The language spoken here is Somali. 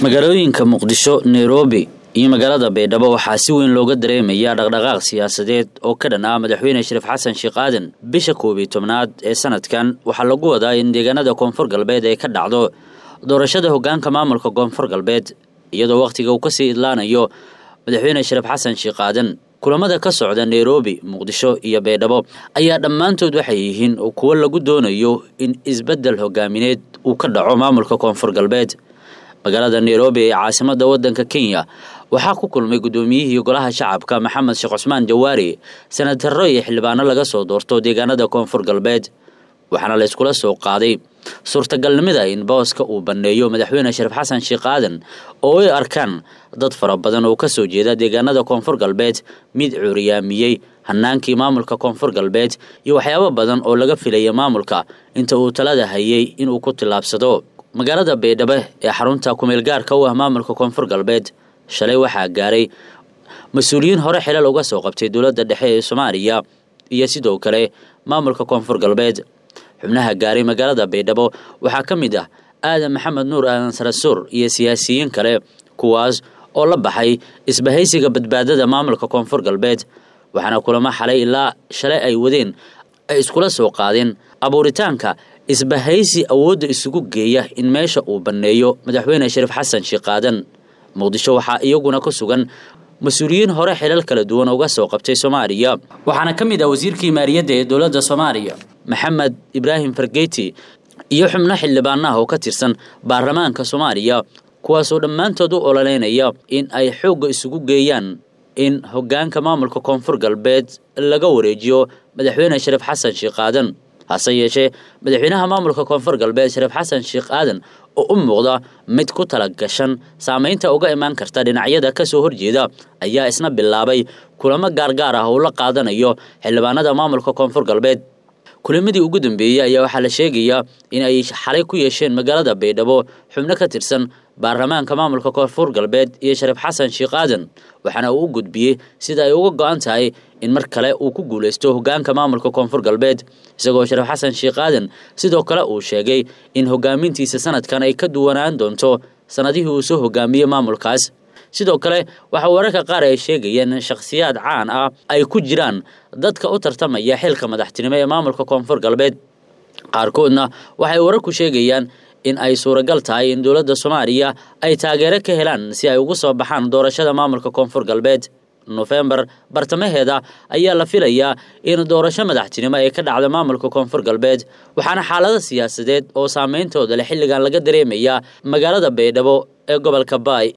magaalooyinka muqdisho nairobi iyo magaalada baydhabo waxaa si weyn looga dareemayaa dhaqdhaqaaq siyaasadeed oo ka dhan ah madaxweyne shariif xasan sheekh aadan bisha koob iyo tobnaad ee sanadkan waxaa lagu wadaa in deegaanada koonfur galbeed ay ka dhacdo doorashada hogaanka maamulka koonfur galbeed iyadoo wakhtiga uu kasii idlaanayo madaxweyne shariif xasan sheekh aadan kulamada ka socda nairobi muqdisho iyo baydhabo ayaa dhammaantood waxay yihiin kuwo lagu doonayo in isbeddel hogaamineed uu ka dhaco maamulka koonfur galbeed magaalada nairobi ee caasimada wadanka kenya waxaa ku kulmay guddoomiyihii golaha shacabka maxamed sheekh cusmaan jawaari sanataro iyo xildhibaano laga soo doorto deegaanada koonfur galbeed waxaana la yskula soo qaaday suurtagalnimada in booska uu banneeyo madaxweyne shariif xasan sheekh aadan oo ay arkaan dad fara badan oo kasoo jeeda deegaanada koonfur galbeed mid cuuriyaamiyey hanaankii maamulka koonfur galbeed iyo waxyaabo badan oo laga filaya maamulka inta uu talada hayay inuu ku tillaabsado magaalada baydhabo ee xarunta kumeel gaarka u ah maamulka koonfur galbeed shalay waxaa gaaray mas-uuliyiin hore xilal uga soo qabtay dowladda dhexe ee soomaaliya iyo sidoo kale maamulka koonfur galbeed xubnaha gaaray magaalada baydhabo waxaa ka mid ah aadan maxamed nuur aadan sarasuur iyo siyaasiyiin kale kuwaas oo la baxay isbahaysiga badbaadada maamulka koonfur galbeed waxaana kulamo xalay ilaa shalay ay wadeen ay iskula soo qaadeen abuuritaanka isbahaysi awoodda isugu geeya in meesha uu banneeyo madaxweyne shariif xasan sheekh aadan muqdisho waxaa iyaguna ku sugan mas-uuliyiin hore xilal kala duwan uga soo qabtay soomaaliya waxaana ka mid ah wasiirkii maaliyadda ee dowladda soomaaliya maxamed ibraahim fargeyti iyo xubno xildhibaanaha oo ka tirsan baarlamaanka soomaaliya kuwaasoo dhammaantood u ololeynaya in ay xoogga isugu geeyaan in hoggaanka maamulka koonfur galbeed laga wareejiyo madaxweyne shariif xasan sheekh aadan hase yeeshee madaxweynaha maamulka koonfur galbeed shariif xasan sheekh aadan oo u muuqda mid ku tala gashan saamaynta uga imaan karta dhinacyada ka soo horjeeda ayaa isna bilaabay kulamo gaargaar ah oo la qaadanayo xildhibaanada maamulka koonfur galbeed kulamadii ugu dambeeyey ayaa waxaa la sheegayaa in ay xalay ku yeesheen magaalada baydhabo xubno ka tirsan baarlamaanka maamulka koonfur galbeed iyo shariif xasan sheekh aadan waxaana uu u gudbiyey sida ay uga go-an tahay in mar kale uu ku guulaysto hogaanka maamulka koonfur galbeed isagoo shariif xasan sheekh aadan sidoo kale uu sheegay in hogaamintiisa sanadkan ay ka duwanaan doonto sanadihii uu soo hogaamiyey maamulkaas sidoo kale waxaa wararka qaar ay sheegayeen in shakhsiyaad caan ah ay ku jiraan dadka u tartamaya xilka madaxtinimo ee maamulka koonfur galbeed qaarkoodna waxay wararku sheegayaan in ay suuragal tahay in dowladda soomaaliya ay taageero ka helaan si ay ugu soo baxaan doorashada maamulka koonfur galbeed nofembar bartamaheeda ayaa la filayaa in doorasho madaxtinimo ay ka dhacda maamulka koonfur galbeed waxaana xaalado siyaasadeed oo saameyntooda leh xilligan laga dareemayaa magaalada baydhabo ee gobolka baay